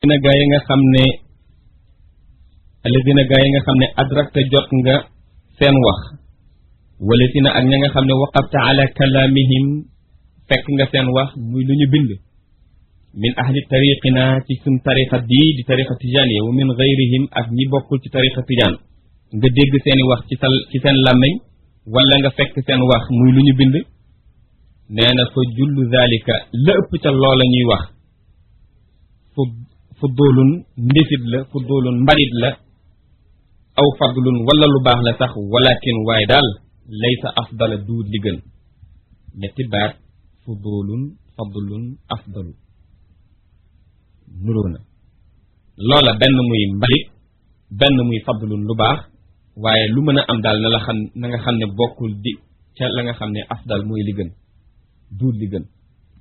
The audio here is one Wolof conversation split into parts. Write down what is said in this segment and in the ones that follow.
alladina gaa yi nga xam ne alladina gaa yi nga xam ne adrakta jot nga seen wax wala si na ak ña nga xam ne waqafta ala kalaamihim fekk nga seen wax muy lu ñu bind min ahli tariqina ci suñ tariqa bii di tariqa tijaaniya wa min gayrihim ak ñi bokkul ci tariqa tijaan nga dégg seeni wax ci sa ci seen làmmiñ wala nga fekk seen wax muy lu ñu bind nee na fa jullu zalika la ëpp ca loola ñuy wax fu fuddulun ndéfit la fuddulun mbalit la aw fadlun wala lu baax la sax walakin waaye daal laysa afdala duut li gën ñetti baat fuddulun fadlun afdalu nuroo na loola benn muy mbalit benn muy fadlun lu baax waaye lu mën a am daal na la xam na nga xam ne bokkul di ca la nga xam ne afdal mooy li gën duut li gën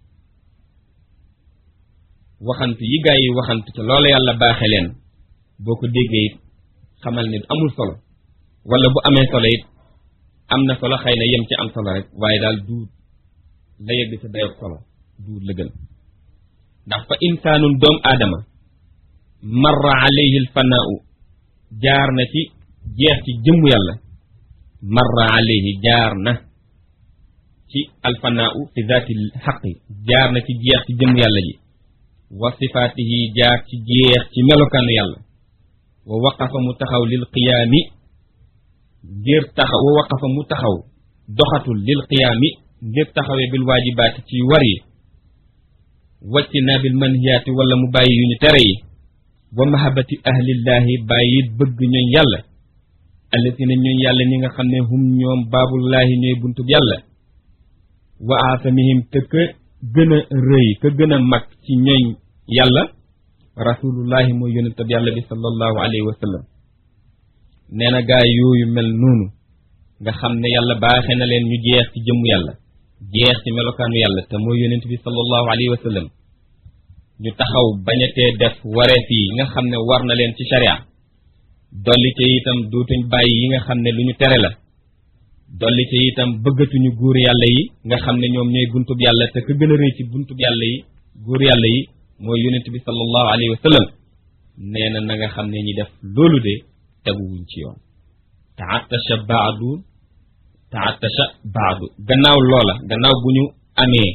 waxant yi gaa yi waxant ca loola yàlla baaxe leen boo ko déggee it xamal ne amul solo wala bu amee solo it am na solo xëy na yem ci am solo rek waaye daal duut la yegg sa dayob solo duut la gën ndax fa insaanun doom aadama marra alayhi alfanaau jaar na ci jeex ci jëmm yàlla marra alayhi jaar na ci alfanaau fi zaati xaqi jaar na ci jeex ci jëmm yàlla ji wa sifaatihi jaar ci jeex ci melokaanu yàlla wa waqafa mu taxaw lil qiyaami ngir taxaw wa waqafa mu taxaw doxatul lil qiyaami ngir taxawee bil waajibaati ci war yi wacci naa bil manhiyaati wala mu bàyyi yu ñu tere yi wa mahabati ahlillaahi bàyyi bëgg ñooñ yàlla allatina ñooñ yàlla ñi nga xam ne hum ñoom baabullaahi ñooy buntub yàlla wa aasamihim te ka gën a rëy ka gën a mag ci ñooñ yàlla rasulullahi mooy yonentab yàlla bi sallallahu alayhi wa sallam nee na gaa yooyu mel noonu nga xam ne yàlla baaxe na leen ñu jeex ci jëmmu yàlla jeex ci melokaanu yàlla te mooy yonent bi sallallahu alayhi wa sallam ñu taxaw bañatee def wareef yi nga xam ne war na leen ci sharia dolli ca itam dootuñ bàyyi yi nga xam ne lu ñu tere la dolli ca itam bëggatuñu góor yàlla yi nga xam ne ñoom ñooy buntub yàlla te ka gën a rëy ci buntub yàlla yi góor yàlla yi mooy yonent bi sallallahu alayhi wa sallam nee na na nga xam ne ñi def loolu de teguwuñ ci yoon taatasha baadu taatasha baadu gannaaw loola gannaaw bu ñu amee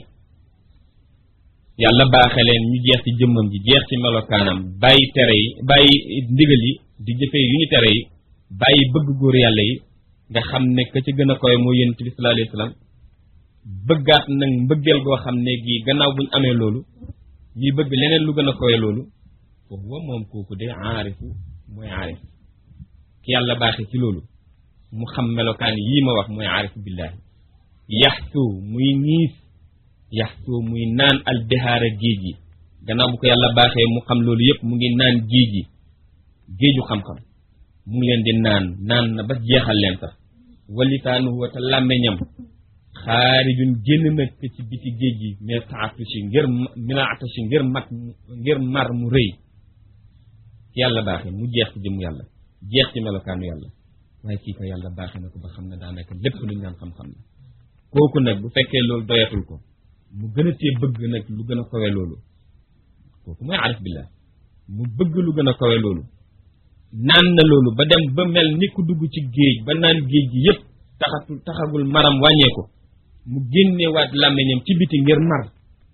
yàlla baaxe leen ñu jeex ci jëmmam ji jeex ci melokaanam bàyyi tere yi bàyyi ndigal yi di jëfee yu ñu tere yi bàyyi bëgg góor yàlla yi nga xam ne ka ci gën a koy mooy yonent bi sallallahu alayhi wa sallam bëggaat nag mbëggeel goo xam ne gii gannaaw bu ñu amee loolu ñuy bëgg leneen lu gën a koy loolu foofu wa moom kooku de aarifu mooy aarif ki yàlla baaxe ci loolu mu xam melokaan yii ma wax mooy aarifu billaahi yaxsu muy niis yaxsu muy naan albihaara géej yi gannaaw bu ko yàlla baaxee mu xam loolu yëpp mu ngi naan géej yi géeju xam-xam mu ngi leen di naan naan na ba jeexal leen sax walitaanuhu wa te làmmeñam xaarijun génn nag ci biti géej gi mais taatusi ngir mina atasi ngir mat ngir mar mu rëy yàlla baaxee mu jeex ci jëmm yàlla jeex ci melokaanu yàlla waaye kii ko yàlla baaxee na ko ba xam ne daanaka lépp lu ñu naan xam-xam la kooku nag bu fekkee loolu doyatul ko mu gën a tee bëgg nag lu gën a kawe loolu kooku mooy arif billah mu bëgg lu gën a kawe loolu naan na loolu ba dem ba mel ni ku dugg ci géej ba naan géej gi yépp taxatul taxagul maram wàññeeku mu génnewaat làmmiñam ci biti ngir mar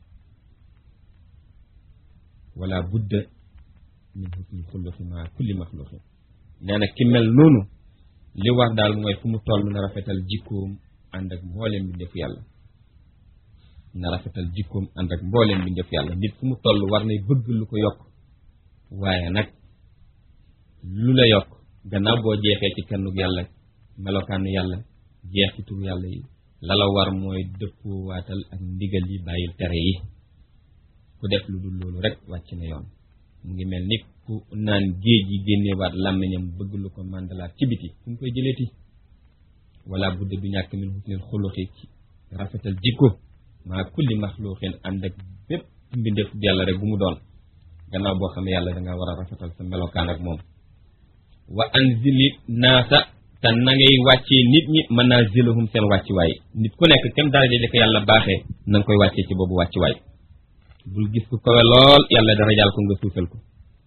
wala budda min husnil xulluqi ma kulli maxluqin nee na ki mel noonu li war daal mooy fu mu toll na rafetal jikkoom ànd ak mbooleem bi def yàlla na rafetal jikkoom ànd ak mbooleem bi def yàlla nit fu mu toll war nay bëgg lu ko yokk waaye nag lu la yokk gannaaw boo jeexee ci kennug yàlla melokaanu yàlla jeex ci tur yàlla yi la la war mooy dëppoo waatal ak ndigal yi bàyyil tere yi ku def lu dul loolu rek wàcc na yoon mu ngi mel ni ku naan géej yi génneewaat làmmiñam bëgg lu ko màndalaat ci biti fu mu koy jëleeti wala budde du ñàkk min husnil xuluqi ci rafetal jikko maa kulli maxluqin ànd ak bépp mbindeef yàlla rek bu mu doon gannaaw boo xam ne yàlla da nga war a rafetal sa melokaan ak moom wa anzili naasa te na ngay wàccee nit ñi manazilahum seen wàcciwaay nit ku nekk kem daraja li ko yàlla baaxee na nga koy wàccee ci boobu wàcciwaay bul gis ku kawe lool yàlla darajaal ko nga suufal ko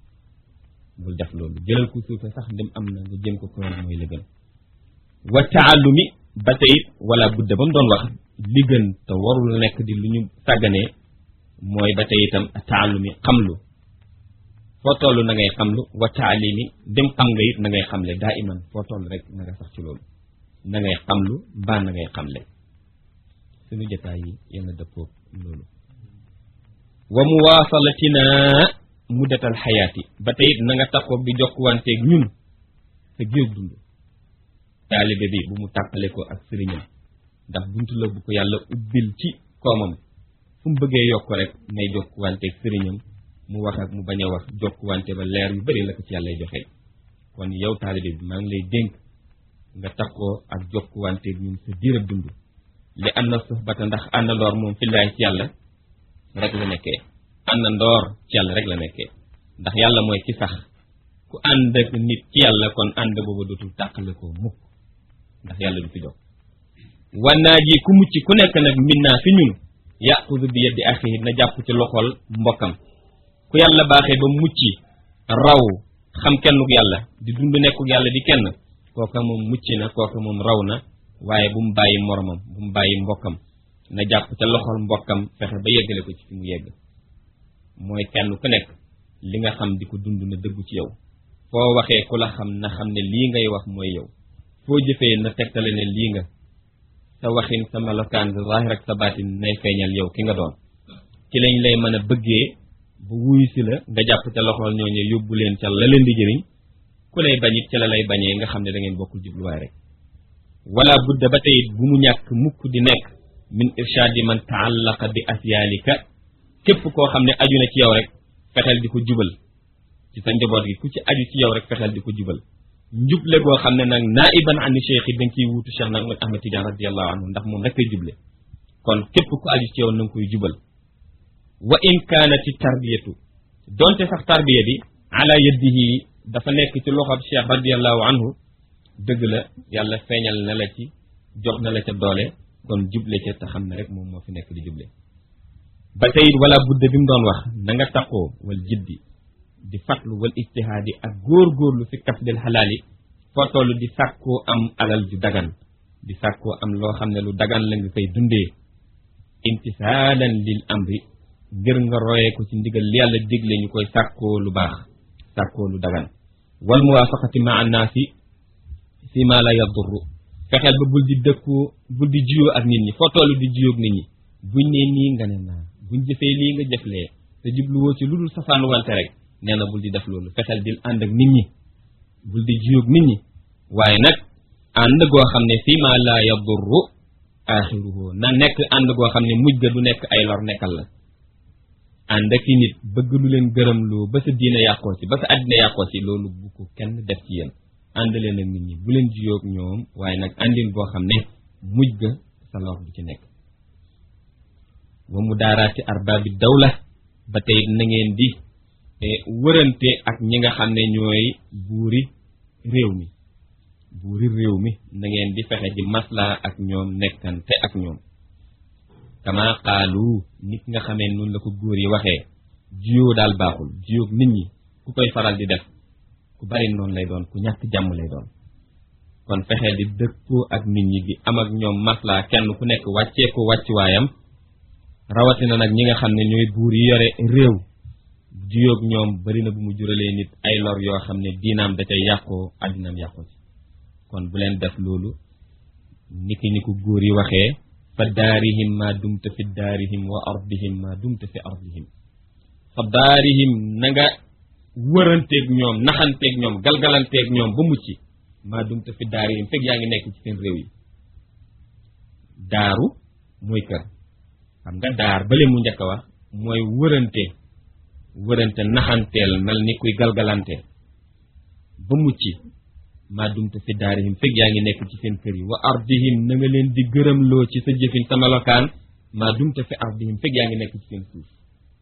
bul def loolu jëlal ku suufe sax ndim am na nga jëm ko koon mooy la gën wa taallumi ba tey wala budda ba mu doon wax li gën te warul nekk di lu ñu sàgganee mooy ba tey itam taallumi xamlu foo toll na ngay xamlu wa taalimi dem xam nga it na ngay xamle daa iman foo toll rek na nga sax ci loolu na ngay xamlu mbaa na ngay xamle suñu jotaay yi yàlla dëppoo loolu wa muwaasalatina muddatal xayaati ba tey na nga taxoo bi jokkuwanteeg ñun sa géej dund taalibe bi bu mu tàqale ko ak sëriñam ndax buntu la bu ko yàlla ubbil ci koomam fu mu bëggee yokk rek nay jokkuwanteeg sëriñam mu wax ak mu bañ a wax jokkuwante ba leer yu bëri la ko ci yàlla joxe kon yow taalibe bi maa ngi lay dénk nga taxoo ak jokkuwanteeg ñun sa diirab dund li am na suxbata ndax àndandoor moom fillaay ci yàlla rek la nekkee àndandoor ci yàlla rek la nekkee ndax yàlla mooy ki sax ku ànd ak nit ci yàlla kon ànd boobu dootul tàqale ko mukk ndax yàlla du fi jóg wannaa ji ku mucc ku nekk nag min naa fi ñun yaxudu bi yeddi axi na jàpp ci loxol mbokkam ku yàlla baaxee ba mucc raw xam kennuk yàlla di dund nekkuk yàlla di kenn kooka moom mucc na kooka moom raw na waaye bu mu bàyyi moromam bu mu bàyyi mbokkam na jàpp ca loxol mbokkam fexe ba yeggale ko ci fi mu yegg mooy kenn ku nekk li nga xam di ko dund na dëggu ci yow foo waxee ku la xam na xam ne lii ngay wax mooy yow foo jëfee na tegtale ne lii nga sa waxin sa melokaan sa zaahir ak sa baatin nay feeñal yow ki nga doon ci lañ lay mën a bëggee bu wuyu si la nga jàpp ca loxol ñooñu yóbbu leen ca la leen di jëriñ ku lay bañit ca la lay bañee nga xam ne da ngeen bokkul jubluwaay rek wala budda ba tey bu mu ñàkk mukk di nekk min irshaadi man taallaqa bi asyaalika képp koo xam ne aju na ci yow rek fexeel di ko jubal ci sa njaboot gi ku ci aju ci yow rek fexeel di ko jubal njuble goo xam ne nag naiban ani cheikh yi dañ ciy wuutu cheikh nag ahmad tidiane radiallahu anhu ndax moom rek koy juble kon képp ku aju ci yow na nga koy jubal wa in kaanati tarbiyatu donte sax tarbiya bi ala yadihi dafa nekk ci loxob cheikh radiallahu anhu dëgg la yàlla feeñal na la ci jox na la ca doole kon juble ca te xam ne rek moom moo fi nekk di juble ba tey wala budde bi mu doon wax na nga taqoo wal jiddi di fatlu wal ijtihaadi ak góor-góorlu fi kasbil xalaali foo toll di sàkkoo am alal ju dagan di sàkkoo am loo xam ne lu dagan la nga koy dundee imtisaalan lil amri ngir nga royee ko ci ndigal li yàlla digle ñu koy sàkkoo lu baax sàkkoo lu dagan wal muwaafaqati ma annaasi fi ma la yadurru fexeel ba bul di dëkkoo bul di juyoo ak nit ñi foo toll di juyoo ak nit ñi buñ ne nii nga ne naa buñ jëfee lii nga jëflee te jubluwoo ci lu dul safaan wante rek nee na bul di def loolu fexeel di ànd ak nit ñi bul di juyoo ak nit ñi waaye nag ànd goo xam ne fi ma la yadurru axiruhu na nekk ànd goo xam ne mujj ga du nekk ay lor nekkal la ànd ak i nit bëgg lu leen gërëm loo ba sa diine yàqoo ci ba sa àddina yàqoo ci loolu bu ko kenn def ci yéen ànd leen ak nit ñi bu leen jiyoog ñoom waaye nag àndin boo xam ne mujj ga sa lor du ci nekk wa mu daaraati arbaabi dawla ba tey na ngeen di wërante ak ñi nga xam ne ñooy buuri réew mi buuri réew mi na ngeen di fexe di maslaa ak ñoom nekkante ak ñoom kama xaalu nit nga xamee noonu la ko góor yi waxee jiyoo daal baaxul jiyoog nit ñi ku koy faral di def ku bari noonu lay doon ku ñàkk jàmm lay doon kon fexeel di dëppoo ak nit ñi di am ak ñoom maslaa kenn ku nekk wàccee ko wàccuwaayam rawatina nag ñi nga xam ne ñooy buur yi yore réew jiyoog ñoom bari na bu mu juralee nit ay lor yoo xam ne diinaam da cay yàqoo àddinaam yàqoo ci kon bu leen def loolu niki ni ko góor yi waxee fa daarihim ma dumta fi daarihim wa ardihim ma dumta fi ardihim fa daarihim na nga wëranteeg ñoom naxanteeg ñoom galgalanteeg ñoom ba mucc ma dumta fi daarihim fekk yaa ngi nekk ci seen réew yi daaru mooy kër xam nga daar bale mu njëkk a wax mooy wërante wërante naxanteel mel ni kuy galgalante ba mucc maa dumte fi daarihim fekk yaa ngi nekk ci seen kër yi wa ardihim na nga leen di gërëmloo ci sa jëfin sa melokaan maa dumte fi ardihim fekk yaa ngi nekk ci seen suuf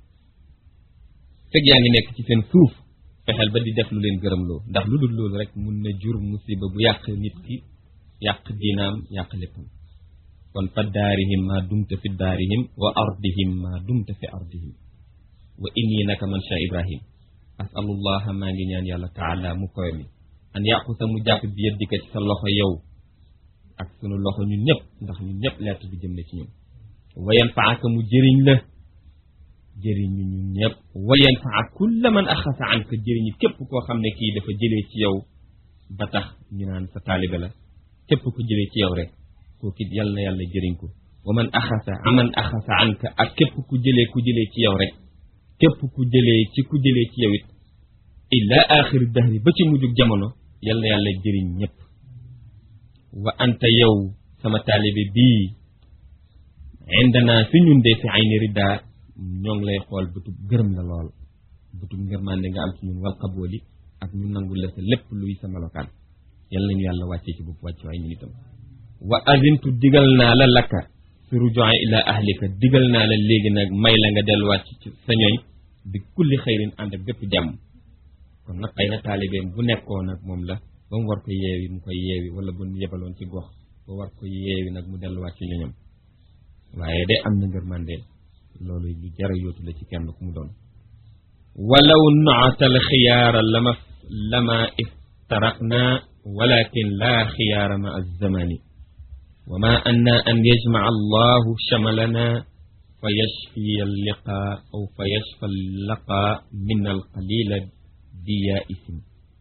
fekk yaa ngi nekk ci seen suuf fexeel ba di def lu leen gërëmloo ndax lu dul loolu rek mun na jur musiba bu yàq nit ki yàq diinaam yàq léppam kon fa daarihim maa dumte fi daarihim wa ardihim maa dumte fi ardihim wa inni naka man sha ibrahim asalullaha maa ngi ñaan yàlla taala mu koy mi an yaqusa mu jàpp bi yëddika ci sa loxo yow ak sunu loxo ñun ñëpp ndax ñun ñëpp lettre bi jëm na ci ñun wayen faaka mu jëriñ la jëriñ ñu ñun ñëpp wayen faa kulla man axasa an ka jëriñu képp koo xam ne kii dafa jëlee ci yow ba tax ñu naan sa taalibe la képp ku jëlee ci yow rek kooku it yal na yàlla jëriñ ko wa man axasa aman axasa an ka ak képp ku jëlee ku jëlee ci yow rek képp ku jëlee ci ku jëlee ci yow it illa axiri dahri ba ci mujjug jamono yal na yàlla jëriñ ñëpp wa anta yow sama taalibe bii indana fi ñun de fi ayni ridda ñoo ngi lay xool bëtub gërëm la lool bëtub ngërmande nga am ci ñun wal qabooli ak ñu nangul la sa lépp luy sa melokaan yal nañu yàlla wàccee ci bopp wàcc waay ñun itam wa azintu digal naa la lakka fi rujuin ila ahlika digal naa la léegi nag may la nga delluwaat ci sa ñooñ bi kulli xëyrin ànd ak bépp jàmm kon nag xëy na taalibeem bu nekkoon nag moom la ba mu war ko yeewi mu koy yeewi wala bu yebaloon ci gox ba war ko yeewi nag mu delluwaat ci ñoñam waaye de am na ngërmande loolu lu jara yootu la ci kenn ku mu doon walaw nootal xiyaara lama lama iftaraqna walakin laa xiyaara ma alzamani wa ma anna an yajmaca allahu shamalana fa yashfiya alliqa aw fa yashfa allaqa min alqalila diya isim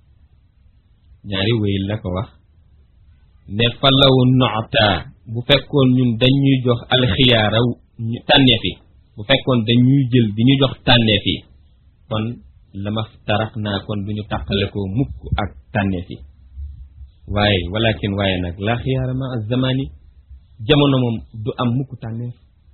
ñaari wéy la ko wax ne fa law noota bu fekkoon ñun dañuy jox alxiyaara ñu tànneef yi bu fekkoon dañuy jël di ñu jox tànneef yi kon lama tarax naa kon du ñu tàqale ko mukk ak tànneef yi waaye walakin waaye nag laa xiyaara ma azamani jamono moom du am mukk tànneef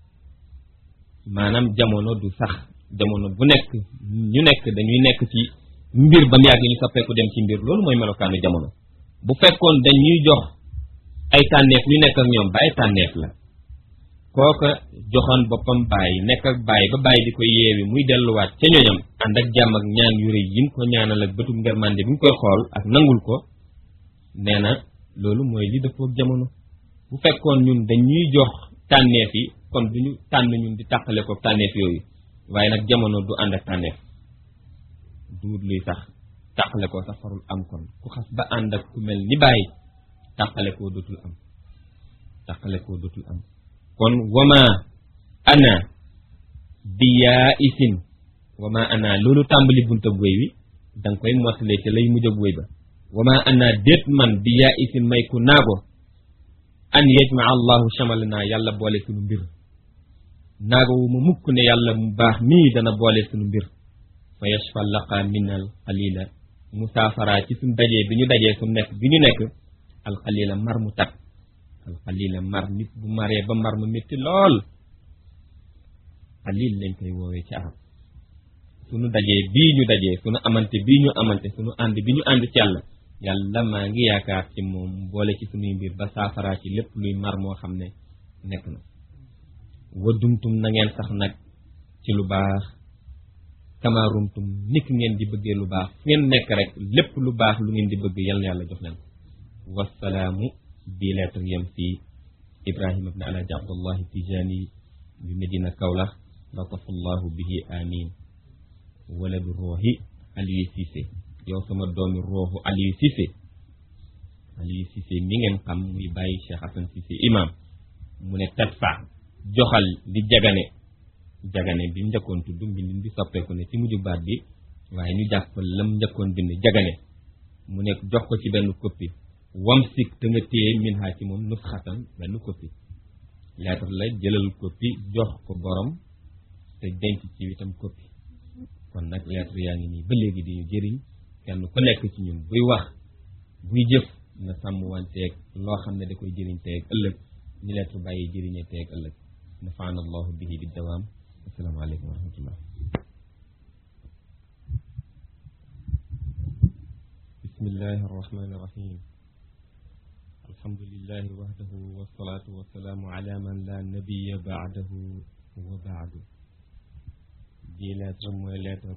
maanaam jamono du sax jamono bu nekk ñu nekk dañuy nekk ci mbir ba mu yàgg ñu soppeeku dem ci mbir loolu mooy melokaanu jamono bu fekkoon dañuy jox ay tànneef ñu nekk ak ñoom ba ay tànneef la kooka joxoon boppam bàyyi nekk ak bàyyi ba bàyyi di ko yeewi muy delluwaat ca ñoñam ànd ak jàmm ak ñaan yu rëy yim ko ñaanal ak bëtum ngermande bi mu koy xool ak nangul ko nee na loolu mooy li dëppook jamono bu fekkoon ñun dañuy jox tànneef yi kon duñu tànn ñun di tàqale ko tànneef yooyu waaye nag jamono du ànd ak tànneef duut luy sax tàqale koo sax farul am kon ku xas ba ànd ak ku mel ni bàyyi tàqale koo dootul am tàqale koo dootul am kon wama ana bi yaa isin wama ana loolu tàmbali bunta wéy wi danga koy mottalee ca lay mujj ak wéy ba wama ana déet man bi yaa isin may ku naago an yajma allahu chamalana yàlla boole sunu mbir naago wu ma mukk ne yàlla mu baax mii dana boole sunu mbir fa yashfa laqa min al qalila musaafara ci suñ dajee bi ñu dajee su nekk bi ñu nekk al qalila mar mu tat al qalila mar nit bu maree ba mar mu métti lool qalil lañ koy woowee ci arab suñu dajee bii ñu dajee suñu amante bii ñu amante suñu ànd bi ñu ànd ci yàlla yàlla maa ngi yaakaar ci moom boole ci suñuy mbir ba saafara ci lépp luy mar moo xam ne nekk na wadumtum na ngeen sax nag ci lu baax kamarumtum nit ngeen di bëggee lu baax fu ngeen nekk rek lépp lu baax lu ngeen di bëgg yal na yàlla jox leen ko wasalaamu bi lettre yam fi ibrahima ibne alhaji abdullahi tijani bi medina kawlax latafallahu bihi amin waladu roohi aliyu Cissé yow sama doomi rooxu aliyu Cissé aliyu Cissé mi ngeen xam muy bàyyi Cheikh Hassan Cissé imam mu ne tadfa joxal di jagane jagane bi njëkkoon tudd mbindin bi soppeeku ne ci mujju baat bi waaye ñu jàpp lam njëkkoon bind jagane mu ne jox ko ci benn copie wam sik te nga téye min ha ci moom nusxatan benn copie lettre la jëlal copie jox ko borom te denc ci itam copie kon nag lettre yaa ngi nii ba léegi di ñu jëriñ kenn ku nekk ci ñun buy wax buy jëf na sàmm wanteeg loo xam ne da koy jëriñ teeg ëllëg ni lettre bàyyi jëriñee teeg ëllëg nafaana allahu bihi bi dawaam asalaamaaleykum wa rahmatullah bismillahi arrahmani irrahim alhamdulilahi wahdahu wasalaatu wasalaamu ala man la nabiya baadahu wa baadu bii lettre mooy lettre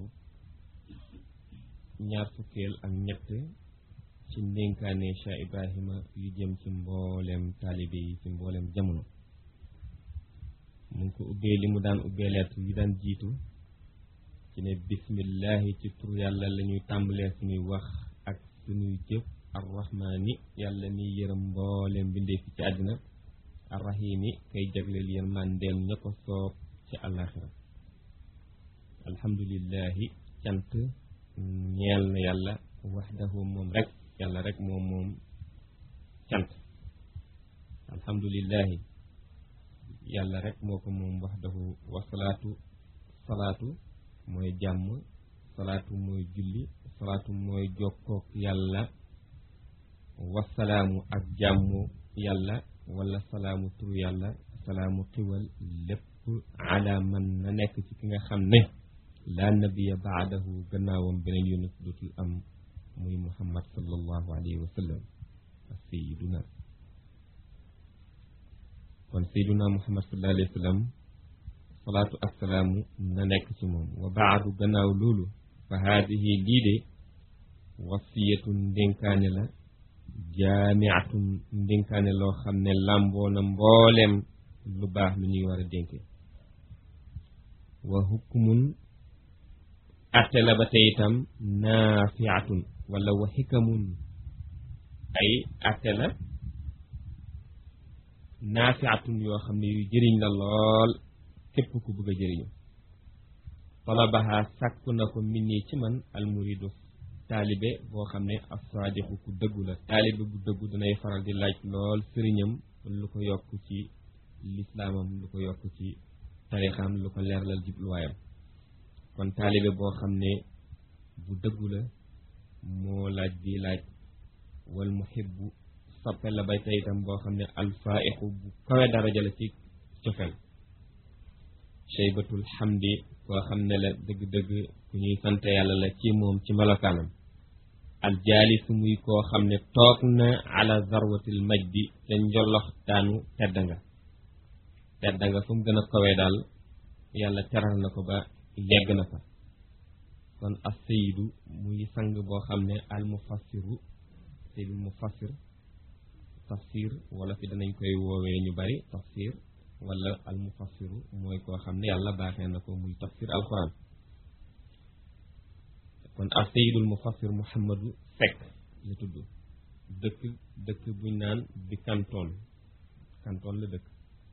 ñaar fukkeel ak ñett ci ndénkaane Cheikh Ibrahima yu jëm ci mbooleem taalibe yi ci mbooleem jamono mu ngi ko ubbee li mu daan ubbee lettre yi daan jiitu ci ne bismillahi ci tur yàlla la ñuy tàmbalee suñuy wax ak suñuy jëf arrahmaani yàlla mi yërëm mbooleem bindee fi ci àddina arrahimi kay jagleel yërmandeem ña ko soob ci àllaaxira alhamdulillahi cant ñeel na yàlla waxdahu moom rek yàlla rek moom moom cant alhamdulillahi yàlla rek moo ko moom waxdahu wasalaatu salaatu mooy jàmm salaatu mooy julli salaatu mooy jokkook yàlla wasalaamu ak jàmm yàlla wala salaamu tur yàlla salaamu xiwal lépp ala man na nekk ci ki nga xam ne laa nabiya baadahu gannaawam beneen yonent dootul am muy muhammad sallallahu alayhi wa sallam sayiduna kon sayiduna muhammad sallallahu alayhi wa sallam salaatu ak salaamu na nekk ci moom wa baadu gannaaw loolu fa haadihi lii de wasiyatun ndénkaane la jaamiatun ndénkaane loo xam ne làmboo na mbooleem lu baax lu ñuy war a dénke wa hukmun atte la ba tey itam naafiatun wala wa xikamun ay atte la naafiatun yoo xam ne yu jëriñ la lool képp ku bëgg a jëriñu talabaha sàkku na ko min nii ci man almuridu taalibe boo xam ne assaadiqu ku dëggu la taalibe bu dëggu danay faral di laaj lool sëriñam lu ko yokk ci lislaamam lu ko yokk ci tarixam lu ko leerlal jubluwaayam kon taalibe boo xam ne bu dëggu la moo laaj di laaj wal muhibbu soppe la bay tey itam boo xam ne alfaiqu bu kawe daraja la ci cofel shaybatul hamdi koo xam ne la dëgg-dëgg ku ñuy sante yàlla la ci moom ci melokaanam aljaalisu muy koo xam ne toog na ala zarwatil majdi te njolox daanu tedd nga tedd nga fu mu gën a kawee daal yàlla teral na ko ba yegg na fa kon as sayidu muy sang boo xam ne al mufassiru sayidul mufassir tafsir wala fi danañ koy woowee ñu bari tafsir wala al mufassiru mooy koo xam ne yàlla baaxee na ko muy tafsir alquran kon as sayidul mufassir muhammadu Seck la tudd dëkk dëkk buñ naan bi kantoon kantoon la dëkk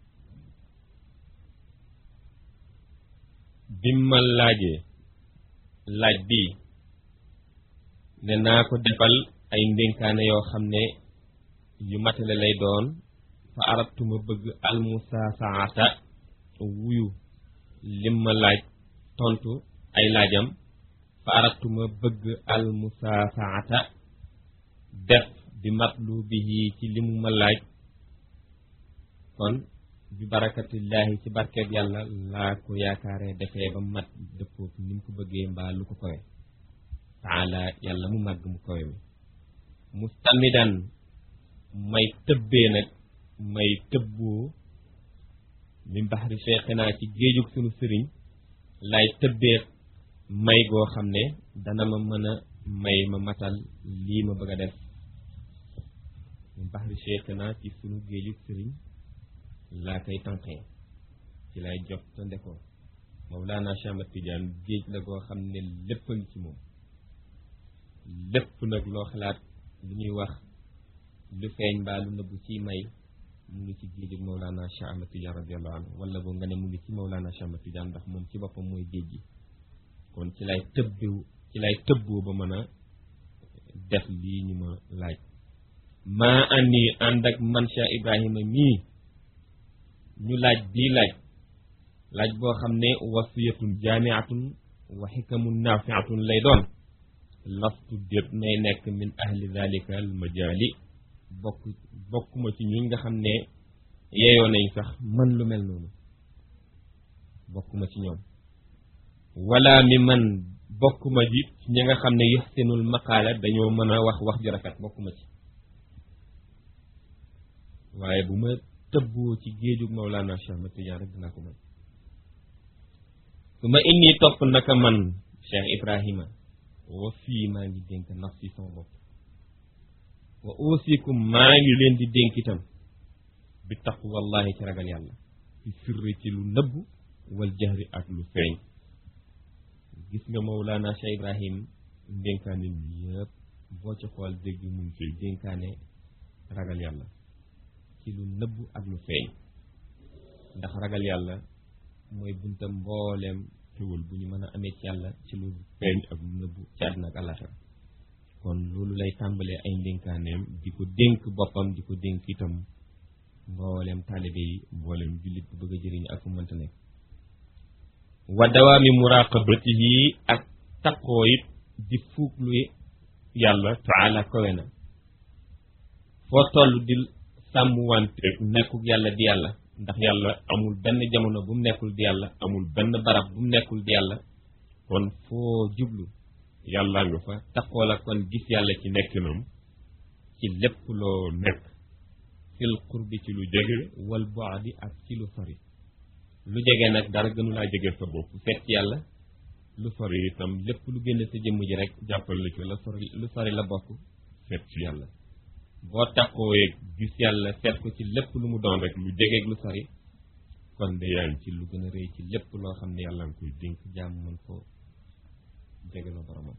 bim ma laajee laaj bii ne naa ko defal ay ndénkaane yoo xam ne yu matale lay doon fa arabtuma bëgg almusaasaata wuyu lim ma laaj tontu ay laajam fa arabtuma bëgg almusaasaata def bi matlu bihi ci limu ma laaj kon bi barakatillahi ci barkeeb yàlla laa ko yaakaaree defee ba mat dëppoog ni mu ko bëggee mbaa lu ko kowe taala yàlla mu màgg mu kowe mi mustamidan may tëbbee nag may tëbboo min baxri cheikhina ci géejug sunu sëriñ lay tëbbee may goo xam ne dana ma mën a may ma matal lii ma bëgg a def min baxri cheikhina ci sunu géejug sëriñ laa koy tànqee ci lay jot te ndekoo Mawlana Cheikh Ahmad Tidiane géej la goo xam ne lépp a ngi ci moom lépp nag loo xalaat lu ñuy wax lu feeñ mbaa lu nëbbu ci may mu ngi ci géejug Mawlana Cheikh Ahmad Tidiane radiallahu anhu wala boo nga ne mu ngi ci Mawlana Cheikh Ahmad Tidiane ndax moom ci boppam mooy géej gi kon ci lay tëbbiw ci lay tëbboo ba mën a def lii ñu ma laaj maa andi ànd ak man Cheikh Ibrahima mii ñu laaj bii laaj laaj boo xam ne wasiyatun jaamiatun wa xikamun naafiatun lay doon lastu déet may nekk min ahli dalika al majaali bokk bokkuma ci ñuñ nga xam ne yeeyoo nañ sax man lu mel noonu bokkuma ci ñoom wala mi man bokkuma ji ci ñi nga xam ne yuxsinul maqaala dañoo mën a wax wax ju rafet bokkuma ci waaye bu ma tëbboo ci géejug Mawlana Cheikh Ahmad Tidiane rek dinaa ko mën su ma inni topp naka man Cheikh Ibrahima wa fii maa ngi dénk nafsi sama bopp wa usikum maa ngi leen di dénk itam bi taqwallahi ci ragal yàlla ci sirri ci lu nëbb wal jahri ak lu feeñ gis nga Mawlana Cheikh Ibrahim dénkaane yëpp boo ci xool dégg mu ngi ciy dénkaane ragal yàlla ci lu nëbb ak lu feeñ ndax ragal yàlla mooy buntam mbooleem xéwal bu ñu mën a amee ci yàlla ci lu feeñ ak lu nëbb ci àddina ak àllaxira kon loolu lay tàmbalee ay ndénkaaneem di ko dénk boppam di ko dénk itam mbooleem taalibe yi mbooleem jullit bu bëgg a jëriñ ak fu mënta nekk wa dawaami muraqabatihi ak taqoo it di fuuglu yàlla taala kowe na foo toll di sàmm wante nekkul yàlla di yàlla ndax yàlla amul benn jamono bu mu nekkul di yàlla amul benn barab bu mu nekkul di yàlla kon foo jublu yàlla nga fa taqoo la kon gis yàlla ci nekkinam ci lépp loo nekk fil qurbi ci lu jege wal bu'di ak ci lu sori lu jege nag dara gënu laa jege sa bopp seet ci yàlla lu sori itam lépp lu génn sa jëmm ji rek jàppal la ci la sori lu sori la bokk seet ci yàlla boo takkooyee gis yàlla seet ko ci lépp lu mu doon rek lu jegeeg lu sori kon de yaa ngi ci lu gën a rëy ci lépp loo xam ne yàlla nga koy dénk jàmm mën ko jege la boromam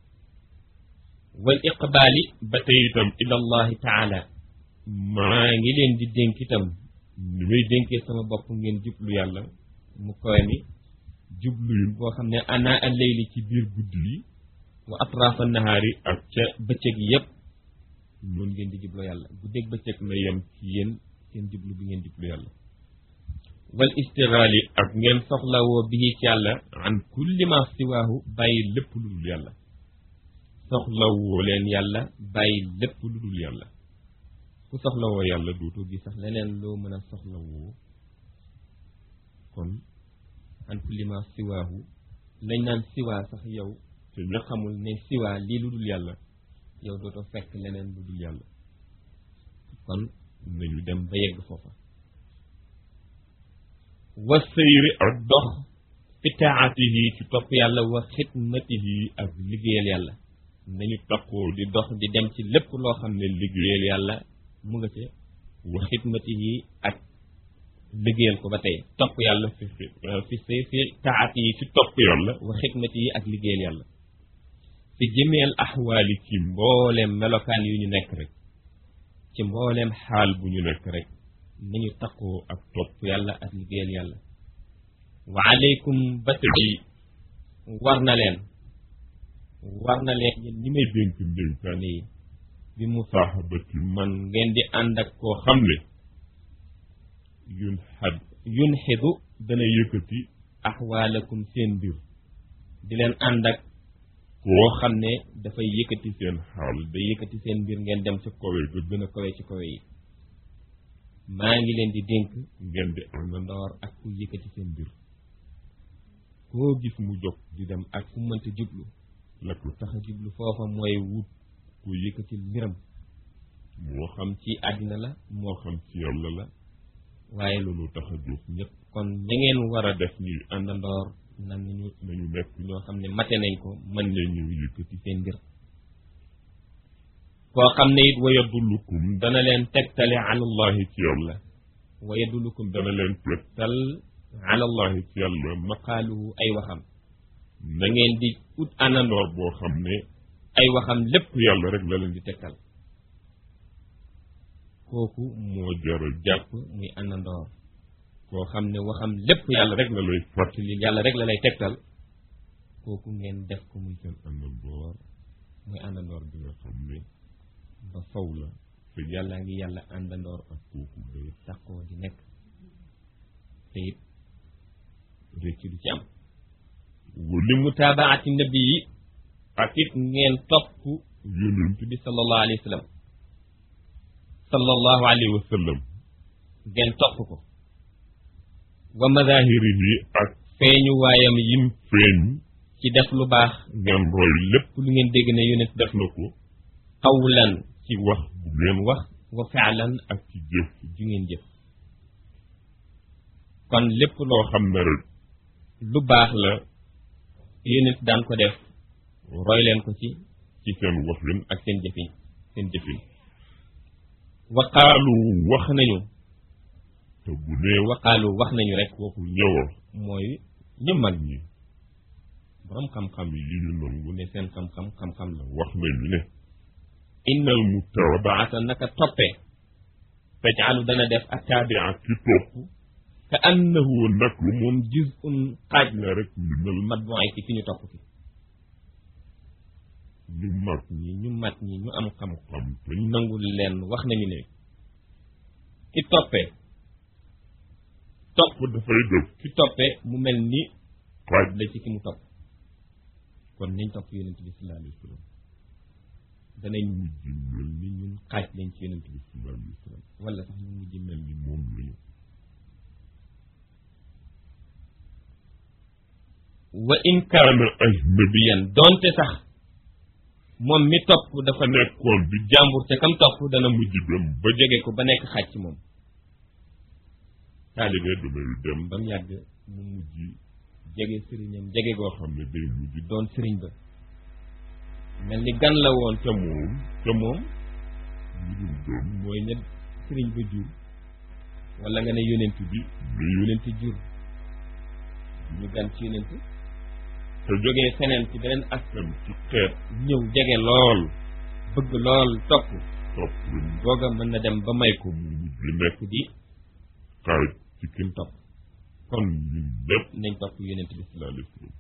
wal iqbaali ba tey itam ila allahi taala maa ngi leen di dénk itam ni may dénkee sama bopp ngeen jublu yàlla mu koy ni jublu yu boo xam ne ana al layli ci biir guddi yi wa atrafa nahaari ak ca bëccëg yépp noonu ngeen di jublu yàlla guddeeg bëccëg na yem ci yéen seen jublu bi ngeen jublu yàlla wal istigaali ak ngeen soxlawoo bi ci yàlla an kulli ma siwaahu bàyyi lépp lu dul yàlla soxlawoo leen yàlla bàyyi lépp lu dul yàlla ku soxlawoo yàlla duutoo gi sax leneen loo mën a soxlawoo kon an kulli ma siwaahu lañ naan siwaa sax yow te ñu xamul ne siwaa lii lu dul yàlla yow dootoo fekk leneen lu dul yàlla kon nañu dem ba yegg foofa wa sëyri ak dox fi taatihi ci topp yàlla wa xidmatihi ak liggéeyal yàlla nañu takkoo di dox di dem ci lépp loo xam ne liggéeyal yàlla mu nga ca wa xidmatihi ak liggéeyal ko ba tey topp yàlla fi fi fi fi taatihi ci topp yàlla wa xidmatihi ak liggéeyal yàlla fi jëmeel axwaali ci mbooleem melokaan yu ñu nekk rek ci mbooleem xaal bu ñu nekk rek nañu takkoo ak topp yàlla ak liggéeyal yàlla wa aleykum bata bi war na leen war na leen yéen ñi may dénk ndénkaane yi bi mu saaxabati man ngeen di ànd ak koo xam ne yun xad yun xidu dana yëkkati axwaalakum seen mbir di leen ànd ak koo xam ne dafay yëkkati seen xaal day yëkkati seen mbir ngeen dem ca kawe ga gën a kawe ci kawe yi maa ngi leen di dénk ngeen di àndandoor ak ku yëkkati seen mbir koo gis mu jóg di dem ak fu mënta jublu la ko tax a jublu foofa mooy wut ku yëkkati mbiram moo xam ci àddina la moo xam ci yàlla la waaye loolu tax a jóg ñëpp kon ña ngeen war a def ñuy àndandoor nan nañu nañu nekk ñoo xam ne mate nañ ko mën nañu yëkkati seen mbir koo xam ne it waya dullukum dana leen tegtale alallahi ci yàlla waya dullukum dana leen tegtal alallahi ci yàlla maqaaluhu ay waxam na ngeen di ut àndandoor boo xam ne ay waxam lépp yàlla rek la leen di tegtal kooku moo jara jàpp muy àndandoor koo xam ne waxam lépp yàlla rek la lay fàttali yàlla rek la lay tegtal kooku ngeen def ko muy seen àndandoor muy àndandoor bi nga xam ne ba faw la te yàlla ngi yàlla àndandoor ak kooku day sàqoo di nekk te it réccu du ci am li mutaabaati nabi yi ak it ngeen topp yonent bi sallallahu alayhi wa sallam sallallahu alayhi wa sallam ngeen topp ko wa madahirihi ak feeñu waayam yim feeñ ci def lu baax ngeen roy lépp lu ngeen dégg ne yonent def na ko qawlan ci wax bu ngeen wax wa faalan ak ci jëf ju ngeen jëf kon lépp loo xam ne rek lu baax la yonent daan ko def roy leen ko ci ci seen waxin ak seen jëfin seen jëfin waqaalu wax nañu te bu nee waqaalu wax nañu rek waxul ñëwa mooy ñu mag ñi borom xam-xam yi ñu nangu ne seen xam-xam xam-xam la wax nañu ne innal mutabaata baata naka toppee tajaalu dana def attaabi'a ki topp ka annahu nag lu moom juz'un xaaj la rek minal matbu'i ci ki ñu topp ki ñu mag ñi ñu mat ñi ñu am xam xam te ñu nangul leen wax nañu ne ki toppee topp dafay def ki toppee mu mel ni xaaj la ci ki mu topp kon nañ topp yonent bi sallallahu alayhi wa sallam danañ mujj mel ni ñun xaaj lañ ci yonent bi sallallahu alayhi wa sallam wala sax ñu mujj mel ni moom lañu wa in kaana ajnabiyan donte sax moom mi topp dafa nekkoon bi jàmbur te kam topp dana mujj dem ba jóge ko ba nekk xaaj ci moom taalibe damay dem ba mu yàgg mu mujj jege sëriñam jege goo xam ne day mujj doon sëriñ ba mel ni gan la woon ca moom ca moom ñu dul doon mooy ña sëriñ ba jur wala nga ne yonent bi ne yonent jur ñu gan ci yonent te jógee feneen ci beneen askan ci xeet ñëw jege lool bëgg lool topp topp leen googa mën na dem ba may ko mu mujj nekk di xaaj ci kim topp kon ñun lépp nañ topp yonent bi sallallahu alayhi wa sallam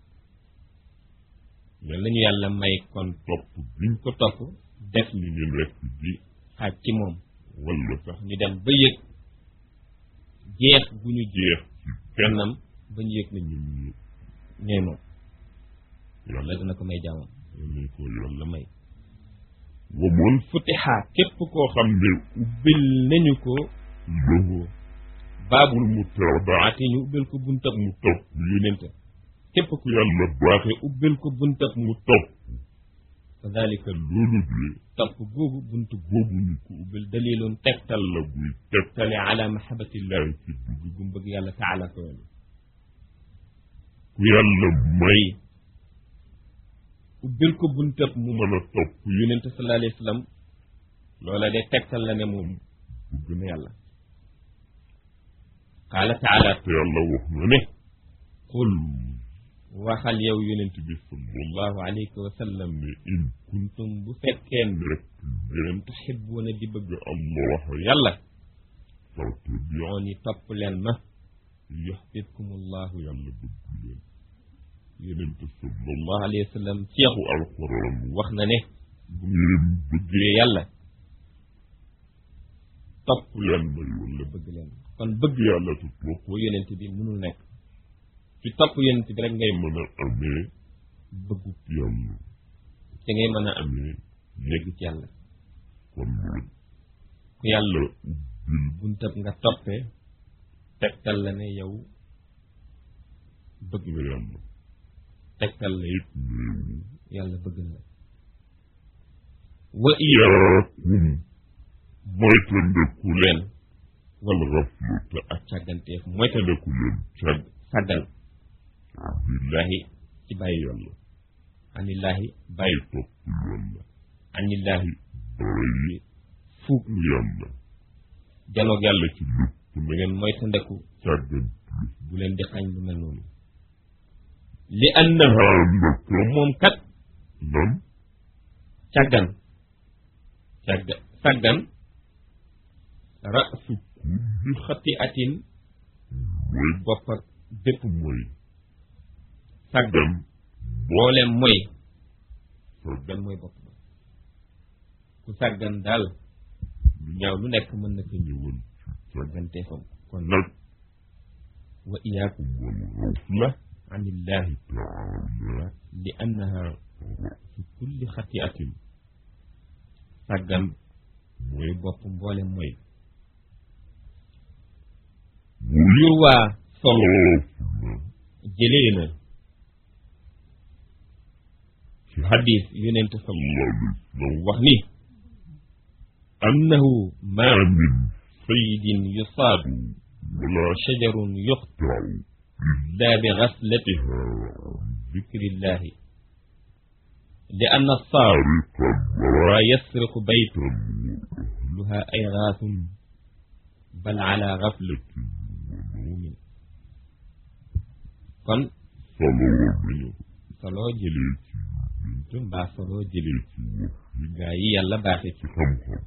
yal nañu yàlla may kon topp biñ ko topp def ñu ñu nekk di xaaj ci moom wala sax ñu dem ba yëg jeex bu ñu jeex ci fennam ba ñu yëg na ñun ñu ñooy moom yàlla yàlla dina ko may jaamam nañ ko yàlla la may wamoon futiha képp koo xam ne ubbil nañu ko lahu baabul mu tawba baati ñu ubbil ko buntab mu topp yonente képp ku yàlla baaxe te ubbil ko buntab mu topp fa dalika loolu de topp googu bunt boobu ñu ko ubbil dalilun tegtal la buy teg tale ala mahabatillahi ci dugg gu mu bëgg yàlla taala ko yoon ku yàlla may ubbil ko buntab mu mu mën a topp yonente sallallahu alayhi wa sallam loola de tegtal la ne moom bëgg na yàlla qaala taala te yàlla wax na ne qul waxal yow yonent bi sallallahu sallallahu alayhi wa sallam ne in kuntum bu fekkeen rek ngeen tuxibbuuna di bëgg allah yàlla fattabi'uni yooni topp leen ma yuxbibkumullahu yàlla bëgg leen yeneen te sallallahu sallallahu alayhi wa sallam ceexu alquran wax na ne bu ngeen bëgg bëggee yàlla topp leen may wala bëgg leen kon bëgg yàlla te topp ko yonent bi mënul nekk ci topp yonent bi rek ngay mën a amee bëggu yàlla te ngay mën a am amee yegg ci yàlla kon nag ku yàlla ubbil buntab nga toppee tegtal la ne yow bëgg nga yàlla tegtal la it néewu yàlla bëgg na la wa iya iyaakum moytandiku leen leen wala raflu te ak càgganteef mooy te moytandiku leen cag sàggal billahi ci bàyyi yoon la anillaahi bàyyi ay topp yàlla anillaahi bàyyi fuug yàlla janoog yàlla ci lépp da ngeen moytandeku càggan bu leen di xañ lu mel noonu li annaha naka moom kat nan càggan càgga sàggan rasu kulli xati atin mooy bopp ak bépp mooy sàggan dem boole mooy sàggan sàggan mooy bopp ba ku sàggan daal lu ñaaw lu nekk mën na ko ñëwal sàgganteefam kon nag wa iyaakum wal raw la anillahi taala li annaha fi kulli xatiatin sàggan mooy bopp mboole mooy yurwaa solo jëlee na ci xadis yonente sallallahu wax ni annahu ma min saydin yusaadu wala shajarun yuqtaw illa bi gaslatiha zikrillahi li anna saar طريقا wa yasriqu bayt وراء luha ay gaasun bal ala gaflatin wa nawmin kon صلوا solo jël jëlee ci yonente mbaa solo jëlil ci wax yi gaa yi yàlla baaxe ci ci xam-xam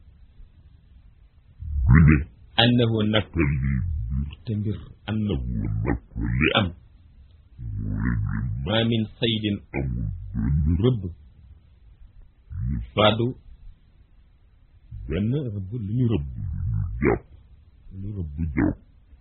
lu ne annahu nag te lii te mbir annahu woon nag li am moo leen leen ma min saydin amul benn rëbb faadu benn rëbb lu ñu rëbb jàpp lu rëbb bu jàpp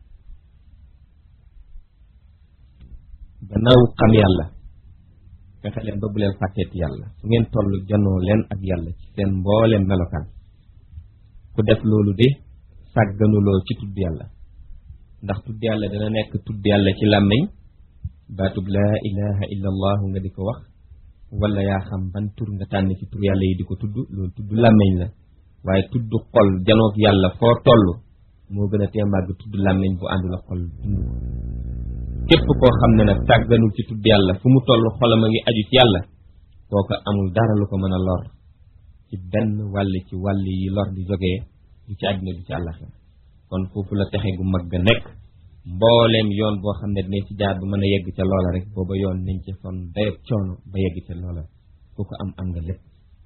gannaaw xam yàlla fexe leen ba bu leen fàtteeti yàlla su ngeen toll janoo leen ak yàlla ci seen mbooleem melokaan ku def loolu de sàgganuloo ci tudd yàlla ndax tudd yàlla dana nekk tudd yàlla ci làmmiñ baatub laa ilaha illa allahu nga di ko wax wala yaa xam ban tur nga tànn ci tur yàlla yi di ko tudd loolu tudd làmmiñ la waaye tudd xol janoog yàlla foo toll moo gën a tee màgg tudd làmmiñ bu àndul ak xol dund képp koo xam ne nag tàgganul ci tudd yàlla fu mu toll xolam a ngi aju ci yàlla kooka amul dara lu ko mën a lor ci benn wàll ci wàll yi lor di jógee du ci àddina du ci àllaxira kon foofu la texe gu mag ga nekk mbooleem yoon boo xam ne dinañ ci jaar bu mën a yegg ca loola rek booba yoon nañ ci son dayob coono ba yegg ca loola ku ko am am nga lépp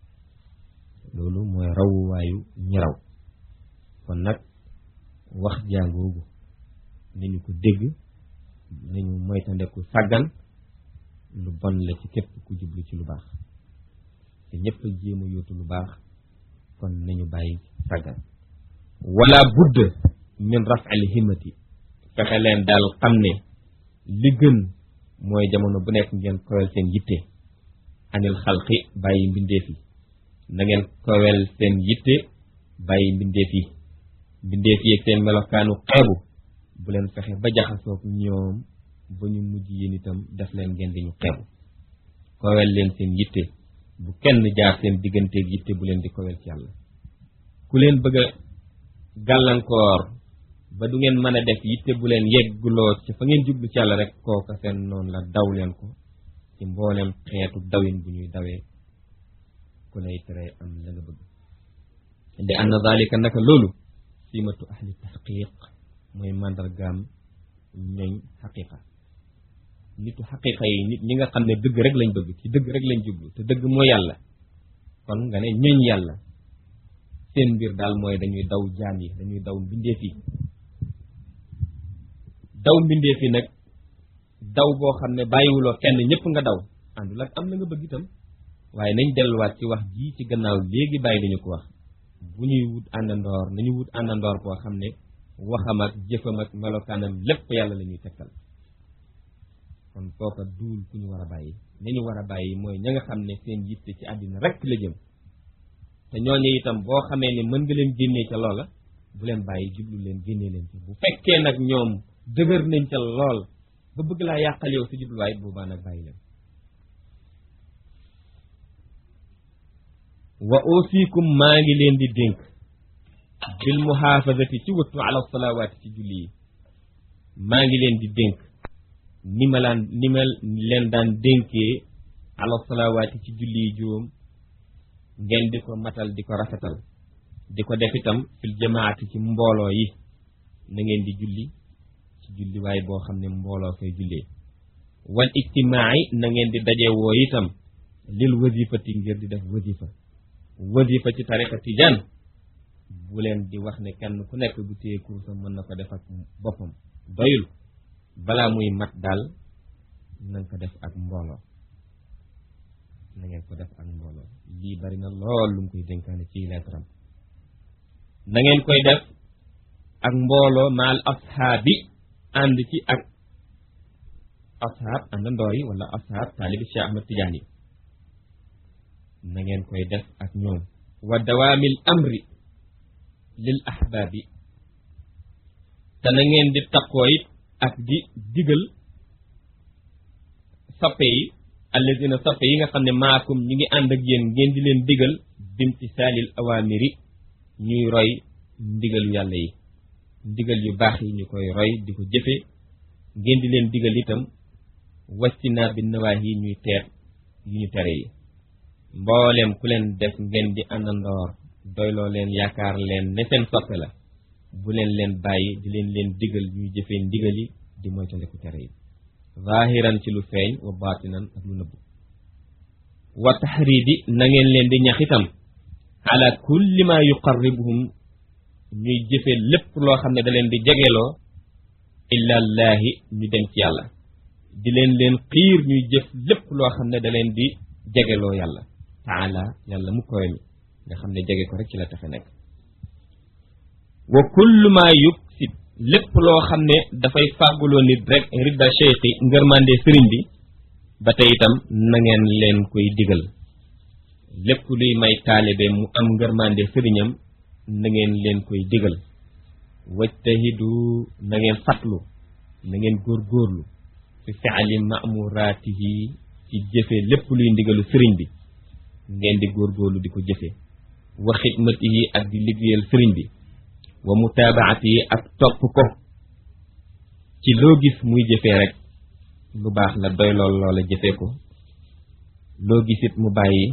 loolu mooy rawuwaayu ñi raw kon nag wax jàngoogu nañu ko dégg nañu moytandeku sàggan lu bon la ci képp ku jublu ci lu baax te ñëpp a jéem a yóotu lu baax kon nañu bàyyi sàggan wala budd min raf'il himmati fexe leen daal xam ne li gën mooy jamono bu nekk ngeen kowel seen yitte anil xalqi bàyyi mbindeef yi na ngeen kowel seen yitte bàyyi mbindeef yi mbindeef yi ak seen melokaanu xeebu bu leen fexe ba jaxasoog ñoom ba ñu mujj yéen itam def leen ngeen di ñu xeebu kowel leen seen yitte bu kenn jaar seen digganteeg yitte bu leen di kowel ci yàlla ku leen bëgg a gàllankoor ba du ngeen mën a def yitte bu leen yegguloo ci fa ngeen jublu ci yàlla rek kooka seen noonu la daw leen ko ci mbooleem xeetu dawin bu ñuy dawee ku lay tere am la nga bëgg li anna dalika naka loolu simatu ahli tahqiq mooy màndargaam ñooñ xaqiqa nitu xaqiqa yi nit ñi nga xam ne dëgg rek lañ bëgg ci dëgg rek lañ jublu te dëgg mooy yàlla kon nga ne ñooñ yàlla seen mbir daal mooy dañuy daw jaam yi dañuy daw mbindeef yi daw mbindeef yi nag daw boo xam ne bàyyiwuloo kenn ñëpp nga daw àndul ak am la nga bëgg itam waaye nañ delluwaat ci wax ji ci gannaaw léegi bàyyi dañu ko wax bu ñuy wut àndandoor nañu wut àndandoor boo xam ne waxam ak jëfam ak melokaanam lépp yàlla la ñuy tekkal kon kooka duul ku ñu war a bàyyi ni ñu war a bàyyi mooy ña nga xam ne seen yitte ci àddina rek la jëm te ñooñu itam boo xamee ne mën nga leen génnee ca loola bu leen bàyyi jublu leen génnee leen ci bu fekkee nag ñoom dëgër nañ ca lool ba bëgg laa yàqal yow sa jubluwaay boobaa nag bàyyi leen wa ausikum maa ngi leen di dénk bil muhaafazati ci wattu ala salawaati ci julli yi maa ngi leen di dénk ni ma laan ni ma leen daan dénkee ala salawaati ci julli yi juróom ngeen di ko matal di ko rafetal di ko def itam fil jamaati ci mbooloo yi na ngeen di julli ci julli waay boo xam ne mbooloo fay jullee wal ijtimaai na ngeen di daje woo itam lil wasifati ngir di def wasifa wasifa ci tariqa tijaan bu leen di wax ne kenn ku nekk bu téye kursam mën na ko def ak boppam doyul balaa muy mat daal na nga ko def ak mbooloo na ngeen ko def ak mbooloo lii bari na lool lu mu koy dénkaane ci leetaram na ngeen koy def ak mbooloo maal ashaabi ànd ci ak ashaab àndandoor yi wala ashaab taalibi Cheikh Ahmad Tidiane yi na ngeen koy def ak ñoom wa dawaamil amri lil ahbaabi te na ngeen di taqoo it ak di digal sappe yi allazina sappe yi nga xam ne maakum ñi ngi ànd ak yéen ngeen di leen digal bimtisaalil awaamiri ñuy roy ndigalu yàlla yi ndigal yu baax yi ñu koy roy di ko jëfe ngeen di leen digal itam wastinaa bi nawaahi yi ñuy teet yu ñu tere yi mbooleem ku leen def ngeen di àndandoor doyloo leen yaakaar leen ne seen soppe la bu leen leen bàyyi di leen leen digal ñuy jëfee ndigal yi di moytandiku tere yi zahiran ci lu feeñ wa batinan ak lu nëbb wa taxridi na ngeen leen di ñax itam ala kulli ma yuqarribuhum ñuy jëfe lépp loo xam ne da leen di jegeloo illallaahi ñu dem ci yàlla di leen leen xiir ñuy jëf lépp loo xam ne da leen di jegeloo yàlla taala yàlla mu koy mi nga xam ne jege ko rek ci la taxe nekk wa kullu ma yuksid lépp loo xam ne dafay fàgguloo nit rek ridda cheikhi ngërmande sëriñ bi ba tey itam na ngeen leen koy digal lépp luy may taalibe mu am ngërmande sëriñam na ngeen leen koy digal wajtahidu na ngeen fatlu na ngeen góorgóorlu fi fi'li ma'muraatihi ci jëfe lépp luy ndigalu sëriñ bi ngeen di góorgóorlu di ko jëfe wa xidmatihi ak di liggéeyal sëriñ bi wa mutaabaatihi ak topp ko ci loo gis muy jëfee rek lu baax la doy lool loola jëfee ko loo gisit mu bàyyi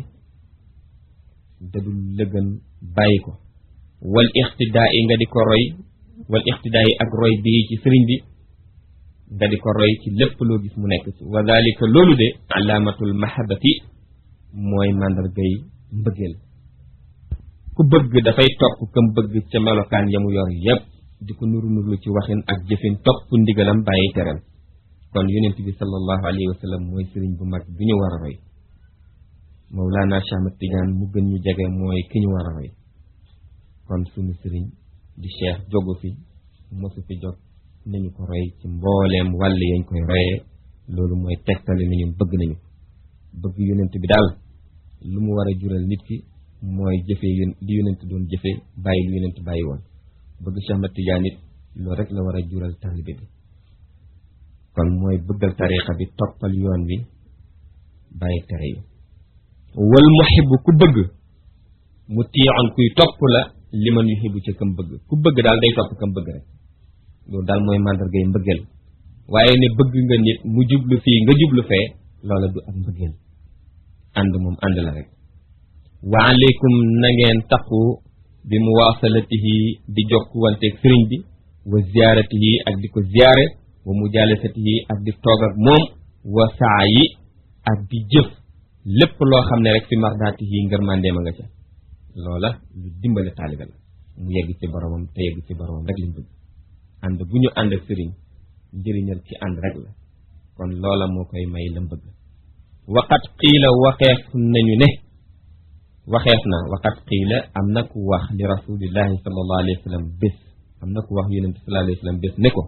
dadul lëgën bàyyi ko wal ixtidaa yi nga di ko roy wal ixtidaa yi ak roy bii ci sëriñ bi nga di ko roy ci lépp loo gis mu nekk ci wa dalika loolu de alaamatul mahabati mooy màndargay mbëggeel ku bëgg dafay topp kam bëgg ca melokaan ya mu yor yépp di ko nuru nuru ci waxin ak jëfin topp ndigalam bàyyi teram kon yonent bi sallallahu alayhi wa sallam mooy sëriñ bu mag bi ñu war a roy Mawlana Cheikh Ahmad Tidiane mu gën ñu jege mooy ki ñu war a roy kon sunu sëriñ di cheikh jogu fi mosu fi jot nañu ko roy ci mbooleem wàll yañ koy royee loolu mooy tegtale ni ñun bëgg nañu bëgg yonent bi daal lu mu war a jural nit ki mooy jëfee yón li yonent doon jëfe bàyyi lu yonent bàyyi woon bëgg Cheikh Ahmad Tidiane it loolu rek la war a jural taalibe bi kon mooy bëggal tariqa bi toppal yoon wi bàyyi tere yi wal muhibbu ku bëgg mu tiixoon kuy topp la li man yuhibbu ca kam bëgg ku bëgg daal day topp kam bëgg rek loolu daal mooy màndargay mbëggeel waaye ne bëgg nga nit mu jublu fii nga jublu fee loola du ak mbëggeel ànd moom ànd la rek wa aleykum na ngeen taqu bi muwaasalatihi di jokkuwanteeg sëriñ bi wa ziyaaratihi ak di ko ziyaare wa mujaalasatihi ak di toog ak moom wa saa yi ak di jëf lépp loo xam ne rek fi mardaatihi ngërmandeem a nga ca loola lu dimbale taalibe la mu yegg ci boromam te yegg ci boromam rek lañ bëgg ànd bu ñu ànd ak sëriñ njëriñal ci ànd rek la kon loola moo koy may lam bëgg waqat qiila waxeef nañu ne waxeef na waqat qiila am na ku wax li rasulillahi sallallahu alayhi wa sallam bés am na ku wax yonent sallallahu alayhi wa sallam bés ne ko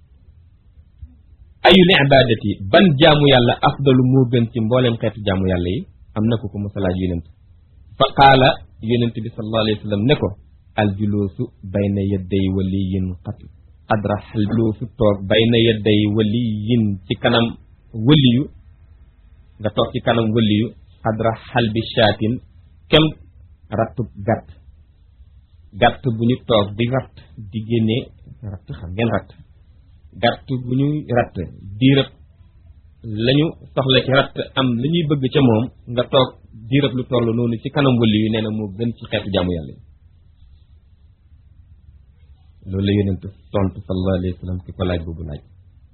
ayul ibadati ban jaamu yàlla afdalu moo gën ci mbooleem xeetu jaamu yàlla yi am na ko ko mosalaaj yonent fa qaala yonent bi sallallahu alayhi wa sallam ne ko aljuluusu bayna yadday waliyin qad qadra aljuluusu toog bayna yadday waliyin ci kanam waliyu nga toog ci kanam waliyu qadra xalbi shaatin kem rattub gàtt gàtt bu ñu toog di ratt di génne ratt xam ngeen ratt gàtt bu ñuy ratt diirëb lañu soxla ci ratt am la ñuy bëgg ca moom nga toog diirëb lu toll noonu ci kanam wëli yu nee na moo gën ci xeetu jaamu yàlla yi loolu la yonent tontu sallallahu alayhi wa sallam ki ko laaj boobu laaj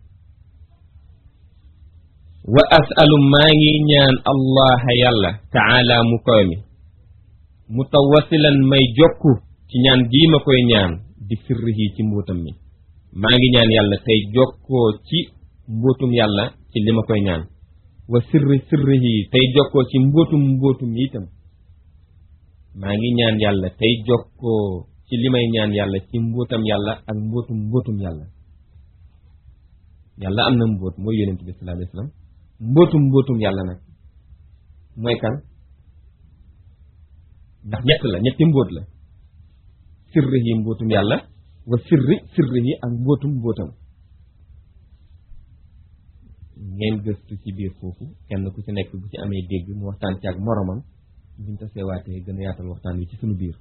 wa asalu maa ngi ñaan allah yàlla taala mu koy mi mutawasilan may jokku ci ñaan gii ma koy ñaan di sirrihi ci mbóotam mi maa ngi ñaan yàlla tey jokkoo ci mbóotum yàlla ci li ma koy ñaan wa sirri sirrihi tey jokkoo ci mbóotum mbóotum yi itam maa ngi ñaan yàlla tey jokkoo ci li may ñaan yàlla ci mbóotam yàlla ak mbóotum mbóotum yàlla yàlla am na mbóot mooy yonent bi sallallahu alayhi wasallam mbóotum mbóotum yàlla nag mooy kan ndax ñett la ñetti mbóot la sirrihi mbóotum yàlla wa sirri sirrihi ak mbóotum mbóotam ngeen gëstu ci biir foofu kenn ku ci nekk bu ci amee dégg mu waxtaan ci ak moromam buñ taseewaatee gën a yaatal waxtaan wi ci sunu biir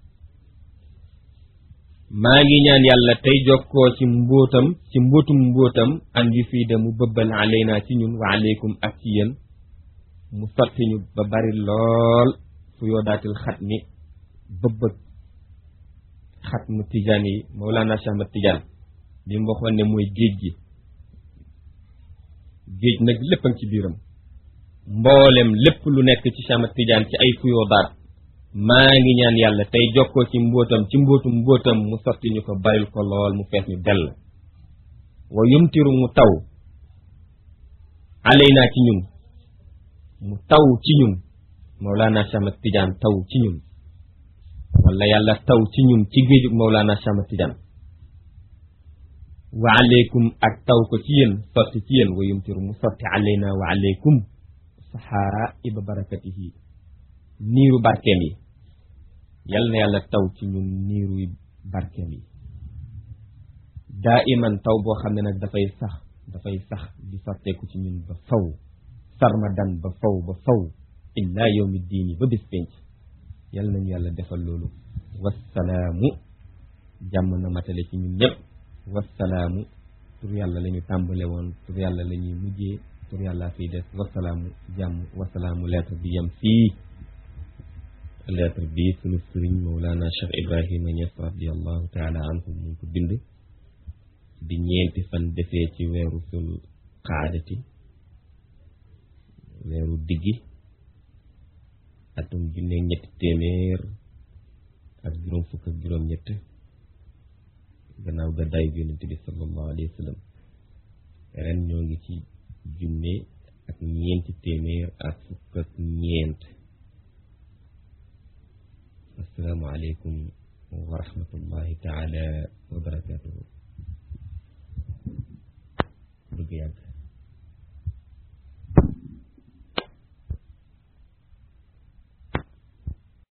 maa ngi ñaan yàlla tey jokkoo ci mbóotam ci mbóotum mbóotam an yu fii de mu bëbbal alaynaa ci ñun wa aleykum ak ci yéen mu sotti ñu ba bari lool fu yoo daatil xat mi bëbbëg xat mu tijaan yi Mawlana Cheikh Ahmad Tijaan li mu waxoon ne mooy géej gi géej nag lépp a ngi ci biiram mboolem lépp lu nekk ci Cheikh Ahmad Tidiane ci ay fuyoo daat maa ngi ñaan yàlla tey jokkoo ci mbóotam ci mbóotum mbóotam mu sotti ñu ko baril ko lool mu fees ñu dell wa yumtiru mu taw alaynaa ci ñun mu taw ci ñun Mawlana Cheikh Ahmad Tidiane taw ci ñun wala yàlla taw ci ñun ci géejug Mawlana Cheikh Ahmad Tidiane wa aleykum ak taw ko ci yéen sotti ci yéen wa yumtiru mu sotti alaynaa wa aleykum saxaa'iba barakatihi niiru barkeem yi yal na yàlla taw ci ñun niiru barkeem yi daa iman taw boo xam ne nag dafay sax dafay sax di sotteeku ci ñun ba faw sarmadan ba faw ba faw illaa yawmi diini ba bis penc yal nañu yàlla defal loolu wassalaamu jàmm na matale ci ñun ñëpp wassalaamu tur yàlla la ñu tàmbale woon tur yàlla la ñuy mujjee tur yàlla fiy des wassalaamu jàmm wassalaamu lettre bi yem fii lettre bi sunu sëriñ Mawlana Cheikh Ibrahima Niass radiallahu taala anhu mu ko bind di ñeenti fan defee ci weeru sul qaadati weeru diggi atum junne ñetti téeméer ak juróom fukk ak juróom ñett gannaaw gàddaay bi yonente bi sallallahu alayhi wa sallam ren ñoo ngi ci junne ak ñeenti téeméer ak fukk ak ñeent assalaamu aleykum wa rahmatullahi taala wa barakatuhu